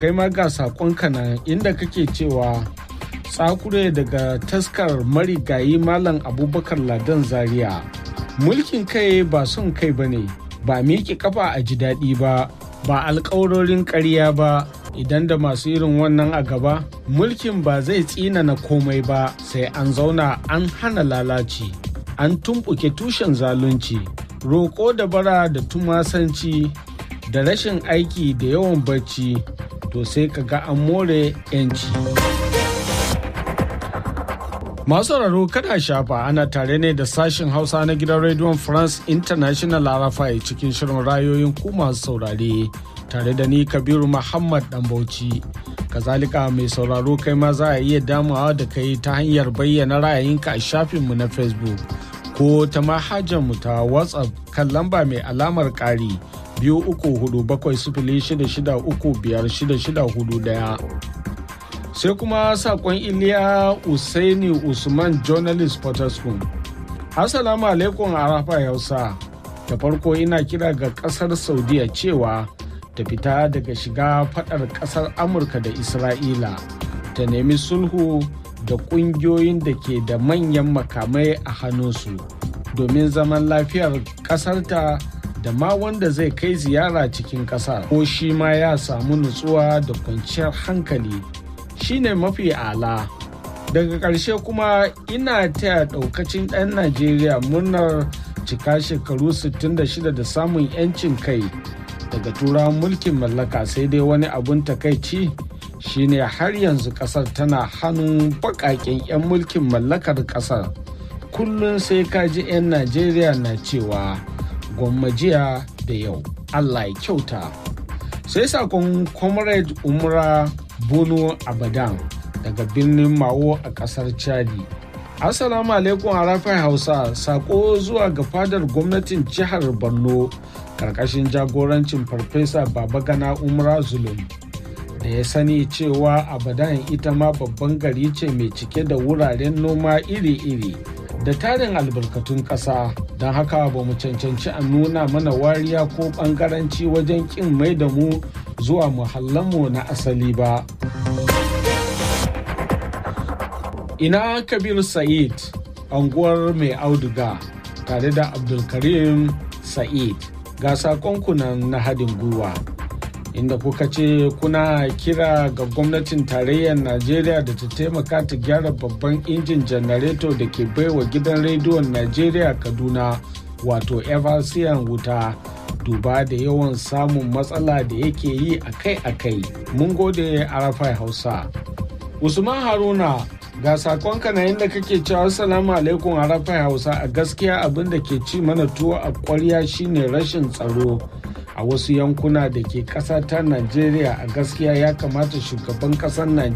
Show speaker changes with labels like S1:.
S1: kai ma ga saƙonka nan inda kake cewa tsakure daga taskar marigayi malam abubakar ladan zaria mulkin kai ba son kai ba ne ba miƙe kafa a ji daɗi ba ba alƙawarorin ƙarya ba idan da masu irin wannan a gaba mulkin ba zai tsinana komai ba sai an zauna an hana lalaci an tumɓuke tushen zalunci roƙo da bara da tumasanci da rashin aiki da yawan bacci to sai ka ga an more 'yanci. Masu sauraro kada shafa ana tare ne da sashen Hausa na gidan rediyon France International Arafai cikin shirin rayoyin ku masu saurare tare da ni Kabiru Muhammad Dan Bauchi. Kazalika mai sauraro kai ma za a iya damawa da kai ta hanyar bayyana ra'ayinka a shafinmu na Facebook ko ta mu ta WhatsApp kan lamba mai alamar ƙari biyu uku hudu bakwai sifili shida shida uku biyar shida shida hudu daya. sai kuma sakon iliya usaini usman journalist potoskum assalamu alaikum arafa hausa da farko ina kira ga kasar saudiya cewa ta fita daga shiga fadar kasar amurka da isra'ila ta nemi sulhu da kungiyoyin da ke da manyan makamai a hannunsu domin zaman lafiyar kasarta da ma wanda zai kai ziyara cikin kasar ko shi ma ya samu nutsuwa da kwanciyar hankali shine mafi ala daga ƙarshe kuma ina taya ɗaukacin ɗan najeriya murnar cika shekaru 66 da samun 'yancin kai daga turawan mulkin mallaka sai dai wani abun takaici shine har yanzu ƙasar tana hannun baƙaƙen 'yan mulkin mallakar ƙasar kullum sai kaji 'yan najeriya na cewa gwammajiya da yau allah ya kyauta sai sakon comrade umra bono abadan daga birnin mawo a kasar chadi assalamu alaikum harafai hausa sako zuwa ga fadar gwamnatin jihar borno karkashin jagorancin farfesa babagana umra zulum da ya sani cewa abadan ita ma babban gari ce mai cike da wuraren noma iri-iri da tarin albarkatun ƙasa don haka ba mu cancanci a nuna mana wariya ko ɓangaranci wajen ƙin mai da mu zuwa muhallanmu na asali ba. Ina Kabir Sa'id, anguwar mai auduga tare da Abdulkarim Sa'id ga sakonkunan na haɗin gwiwa. Inda kuka ce kuna kira ga gwamnatin tarayyar Najeriya da ta taimaka ta gyara babban injin janareto da ke baiwa gidan rediyon Najeriya Kaduna wato Eversian wuta. duba da yawan samun matsala da yake yi akai-akai mun gode arafai hausa usman haruna ga sakonka na inda kake cewa assalamu alaikum arafai hausa a gaskiya abin da ke ci mana tuwo a kwarya shine rashin tsaro a wasu yankuna da ke ƙasa ta najeriya a gaskiya ya kamata shugaban ƙasar najeriya